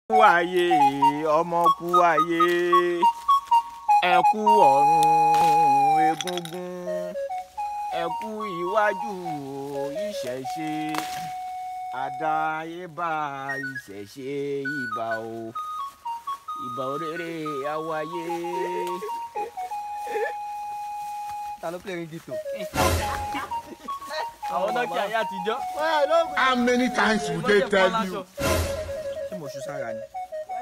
kú ayé ọmọ kú ayé ẹ kú ọ̀run egúngún ẹ kú iwájú ìṣẹ̀ṣe àdáyébá ìṣẹ̀ṣe ìbà o ìbà òrèrè àwáyé. ta ló pè ní dìtò. àwọn dọ́kítà ayé àtijọ́. How many times will they tell you? ṣé mo ṣu sára ni.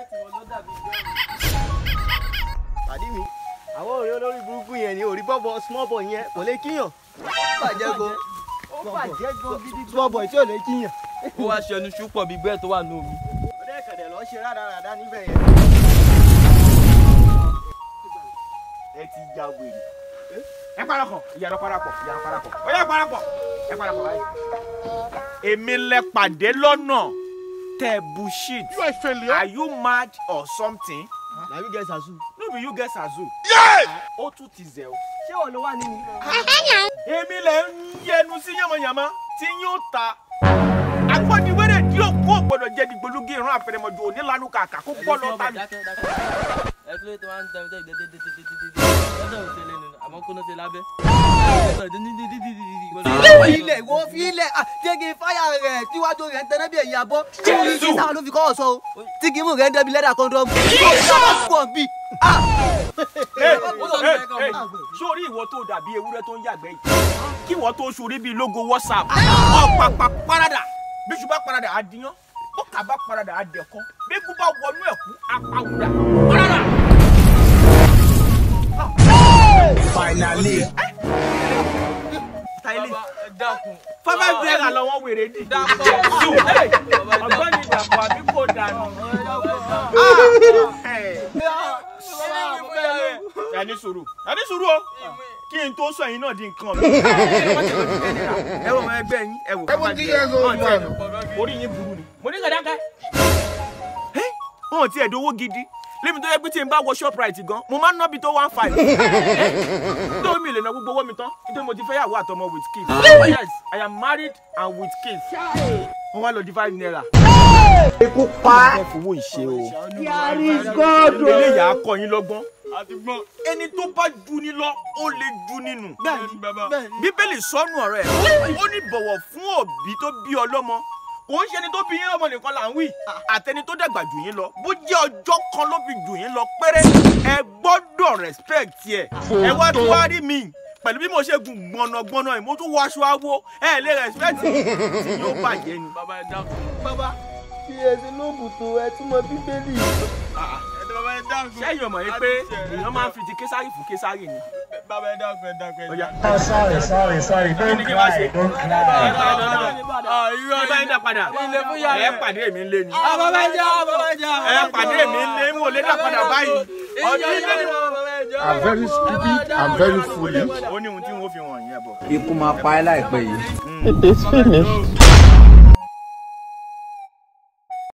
pàdí mi àwọn òrè olórí burúkú yẹn ni òrí bọ́bọ̀ small boy yẹn kò lè kíyàn bàjẹ́ gan ó bàjẹ́ gan gidi. small boy tí ò lè kíyàn. ó wá ṣe ẹnu ṣùpọ̀ bíi bẹ́ẹ̀ tó wà ní omi. ọdẹ kẹ̀dẹ̀ lọ ṣe rádaràdá níbẹ̀ yẹn. ẹ ti ya wèrè. ẹ parapọ̀ ìyàrá parapọ̀ ìyàrá parapọ̀ ó yá parapọ̀ ẹ parapọ̀ báyìí. èmi lẹ pàdé lọ́nà tẹ bullshit. You a failure. are you mad or something? na you get sasu. no be you get sazu. ó tún ti zẹ̀ o. ṣé wọn ló wà nínú. èmi lẹ ń yẹnu sí yànmọ̀yànmọ́ tí yóò ta. agbọ́niwéré tí yóò kó gbọdọ̀ jẹ́ dìgbòlugi ìran àfẹnẹmọ̀jọ onílànà kàkà kó gbọ́ lọ tà mí. ẹ kí ló tó máa ń tẹ̀ tẹ̀ tẹ̀ tẹ̀ tẹ̀ tẹ̀ tẹ̀ lọ́dọ̀ òsè lé nínú àmọ́ kó ló ṣe lábẹ́. ilẹ̀ wo fi ilẹ̀ jẹ́gi fáyà rẹ̀ tíwájú rẹ̀ ń tẹ́lẹ̀ bí ẹ̀yìn abọ́. jésù sáà ló fi kọ́ ọ̀ṣọ́ o tí kìímù rẹ̀ ń dẹ́bi lẹ́dà kọ́ńdọ́ọ̀mù. pọ̀ bí. sórí ìwọ tó dàbí ewúrẹ́ tó ń yàgbẹ́ yìí kí ìwọ tó sórí bíi logo whatsapp ọ̀pàpà parada bíṣu bá parada àdìyàn bọ́kà bá parada àdẹ̀kọ́ bẹ́ẹ̀kú bá wọnú ẹ̀kú apáwùdà parada. Finally. táyìlì ẹ dákun. fáfá bẹ́ẹ̀rẹ̀ lọ́wọ́ wèrè dì. Dàpọ̀. Jésù, hey, ọ̀gbọ́n dàpọ̀ àbí kò dànù. ẹ ní sùúrù ẹ ní sùúrù o kí n tó sọ ẹ̀yin náà di nǹkan mi. ẹ wọ ọmọ ẹgbẹ́ yín ẹ wò Seventy years old man. orí yín burú ni. mo ní kàdákà. wọn ò tiẹ̀ dówó gidi lémi tó yẹ pé tí n bá wọ shoprite gan mo máa ń ná bí tó one five. nítorí mi lè ná gbogbo owó mi tán nítorí mo ti fẹ́ yàwó àtọmọ with kids. yes i am married and with kids. wọ́n wá lọ di five naira. ikú pa. ẹ fowó ìṣe o. eléyà á kọ́ yín lọ́gbọ́n. ẹni tó bá ju ni lọ ó lè ju nínú. bíbélì sọnù ọ̀rọ̀ ẹ̀ ó ní bọ̀wọ̀ fún òbí tó bí ọlọ́mọ kò ń ṣe ni tó bí yín lọ́mọ nìkan là ń wí àtẹni tó dàgbà jù yín lọ bó jẹ́ ọjọ́ kan ló fi jù yín lọ péré ẹ gbọ́dọ̀ respect ẹ ẹ wá tó wá rí mi pẹ̀lú bí mo ṣe gùn gbọ̀nàgbọ̀nà yìí mo tún wọ aṣọ awo ẹ lè respect mi tí yóò bàjẹ́ ni. bàbá ẹ dákun. bàbá kí ẹ ti lóògùn tó ẹ túmọ̀ bíbélì. bàbá ẹ dákun. sẹ́yìn ọmọ yìí pé èèyàn máa ń fi ti késàrì fún késàrì ni. bàbá ẹ dákun ẹ dákun ẹ Ó yá. dákun. sorry, sorry, sorry. Don't cry, don't cry. Ah, irọ́ Bí bá yín dá padà Ilé fún yàrá. ẹ pàdé mi lé ni. Ah, bàbá ẹ jẹ́ bàbá ẹ jẹ́. ẹ pàdé mi lé n ò lè dá padà báyìí. ọdún ilé ni I'm very stupid. I'm very foolish. ó ní ohun tí wọ́n fi wọ̀nyí ẹ̀ bọ̀. ikú máa pa ẹ́ láìpẹ́ yìí. It is finished.